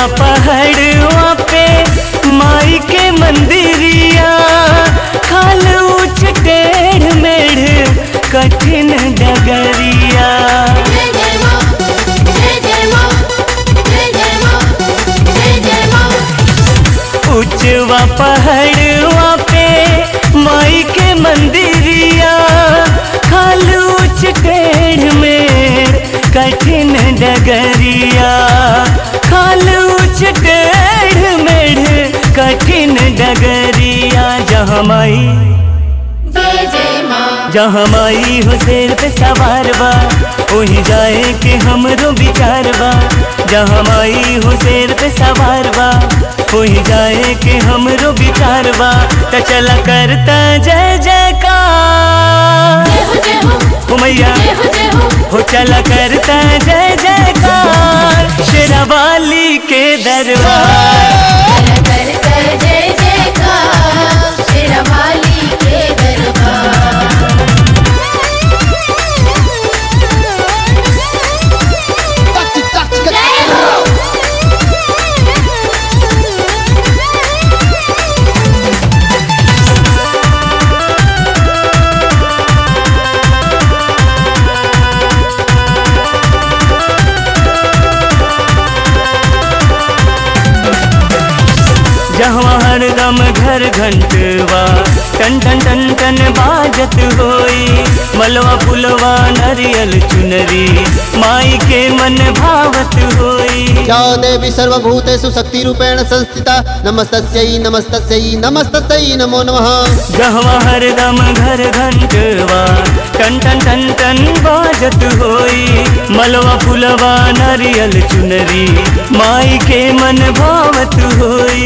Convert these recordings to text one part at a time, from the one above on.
पहाड़वा पे माई के मंदिरिया खाल ऊंच टेढ़ मेढ़ कठिन डगरिया जय जय माँ जय जय माँ जय जय माँ जय जय माँ उचवा पहाड़वा पे माई के मंदिरिया खाल ऊंच टेढ़ में कठिन डगरिया खाल ऊंच टेढ़ मेढ़ कठिन डगरिया जहाँ माई जय जय माँ जहाँ माई हो शेर पे सवार बा वही जाए के हमरो विचार बा जहाँ माई हो शेर पे सवार बा वही जाए के हमरो विचार बा त चला करता जय जयकार जय हो जय हो हो मैया जय हो जय हो हो चला करता जय जयकार शेरावाली के दरबार कर कर कर जय जयकार शेरावाली के दरबार जय हो जहाँ हरदम घर घंटवा टन टन टन टन बाजत होई मलवा फुलवा नरियल चुनरी माई के मन भावत होई या देवी सर्वभूतेषु शक्तिरूपेण संस्थिता नमस्तस्यै नमस्तस्यै नमस्तस्यै नमो नमः जहाँ हरदम घर घंटवा टन टन टन टन बाजत होई मलवा फुलवा नरियल चुनरी माई के मन भावत होई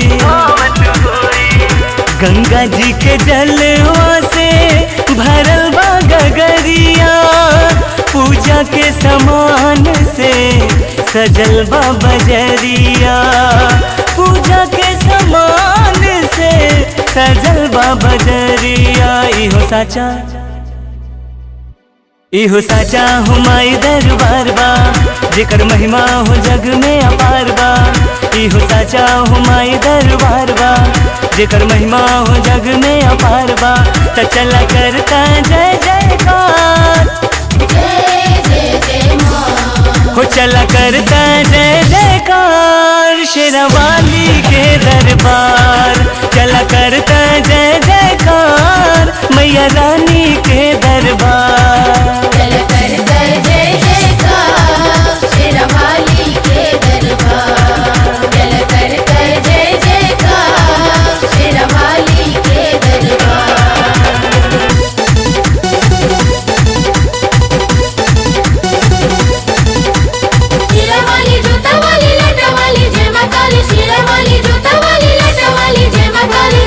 गंगा जी के जलवा से भरल बा गगरिया पूजा के समान से सजल बा बजरिया पूजा के समान से सजल बा बजरिया इहो साचा इहो साचा हो माई दरबार बा जेकर महिमा हो जग में अपार बा इहो साचा हो माई दरबार बा जेकर महिमा हो जग में अपार बा त चला करता जय जयकार जय जय जय माँ हो चला करता जय जयकार शेरवाली के दरबार चला करता जय जयकार मैया रानी के दरबार कर कर कर जय जयकार शेरावाली के दरबार कर कर कर जय जयकार शेरावाली के दरबार शिरावाली जोतावाली लटावाली जय माँ काली शिरावाली जोतावाली लटावाली जय माँ काली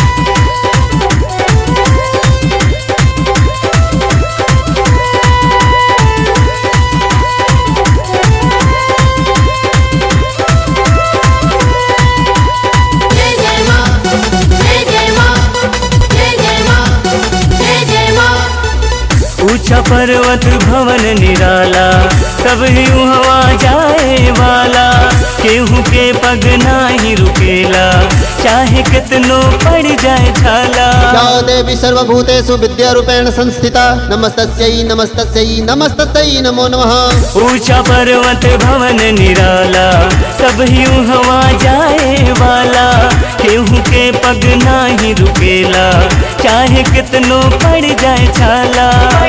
जय जय माँ जय जय माँ जय जय माँ जय जय माँ ऊंचा पर्वत भवन निराला तब ही हवा जाए वाला केहू के पग नाही रुकेला चाहे कितनो पड़ जाए छाला या देवी सर्वभूतेषु विद्यारूपेण संस्थिता नमस्तस्यै नमस्तस्यै नमस्तस्यै नमो नमः ऊंचा पर्वत भवन निराला सब ही हवा जाए वाला केहू के पग नाही रुकेला चाहे कितनो पड़ जाए छाला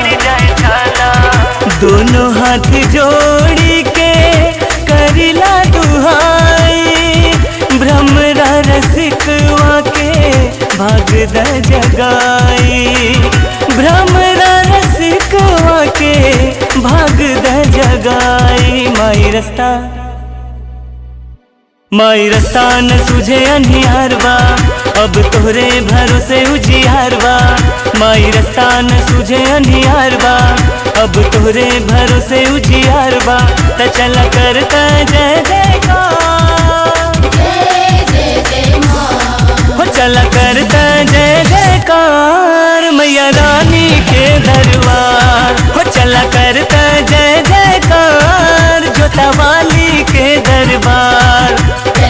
दोनों हाथ जोड़ी के करिला दुहाई भ्रमरा रसिकवा के भाग द जगाई भ्रमरा रसिकवा के भाग द जगाई माई रस्ता माई रास्ता न सुझे अनिहार बा अब तोहरे भरोसे उजियार बा माई रास्ता न सुझे अनिहार बा अब तोहरे भरोसे उजियार बा त चला करता जय जयकार जय जय जय माँ हो चला करता जय जयकार मैया रानी के दरबार हो चला करता जय जयकार जोता वाली के दरबार जय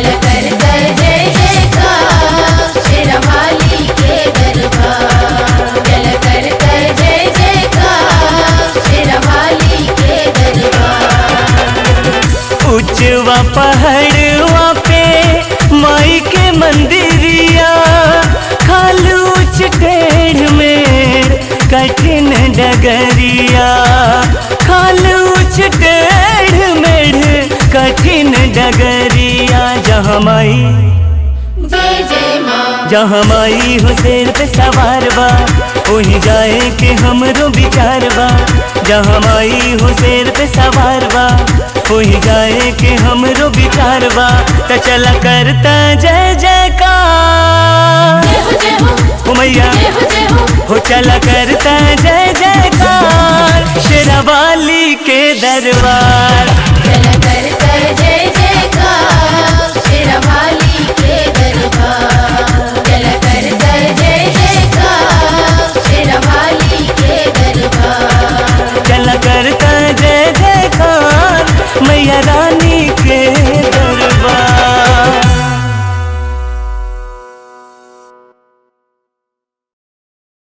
कठिन डगरिया खाल उछ टेढ़ मेढ़ कठिन डगरिया जहाँ माई जय जय माँ जहाँ माई हो शेर पे सवार बा वहीं जाए के हमरो विचार बा जहाँ माई हो शेर पे सवार बा वहीं जाए के हमरो विचार बा त चला करता जय जयकार जय हो जय हो ओ मैया जय हो जय हो हो चला करता जय जयकार शेरावाली के दरबार चला